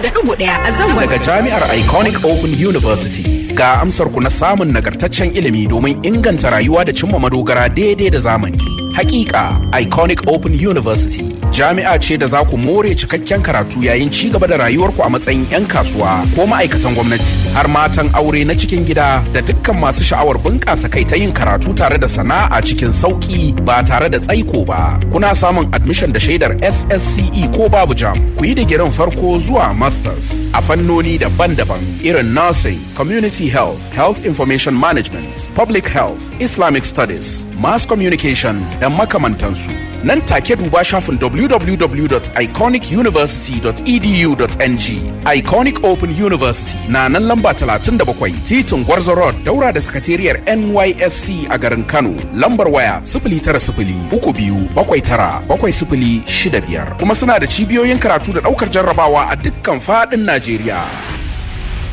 da ɗigo ɗaya a zangon. Daga Jami'ar Iconic Open University ga amsar ku na samun nagartaccen ilimi domin inganta rayuwa da cimma madogara daidai da zamani. Hakika Iconic Open University jami'a ce da za ku more cikakken karatu yayin ci gaba da rayuwarku a matsayin 'yan kasuwa ko ma'aikatan gwamnati har matan aure na cikin gida da dukkan masu sha'awar bunƙasa kai ta yin karatu tare da sana'a cikin sauƙi ba tare da tsaiko ba. Kuna samun admission da shaidar SSCE ko babu jam. Ku yi digirin farko zuwa masters a fannoni daban-daban irin nursing, community health, health information management, public health, Islamic studies, mass communication da makamantansu. Nan take duba shafin www.iconicuniversity.edu.ng. Iconic Open University na nan lamba 37 titin Gwarzo Road daura da sakatariyar NYSC a garin Kano. Lambar waya 09032797065 kuma suna da cibiyoyin karatu da daukar jarrabawa a dukkan faɗin Najeriya.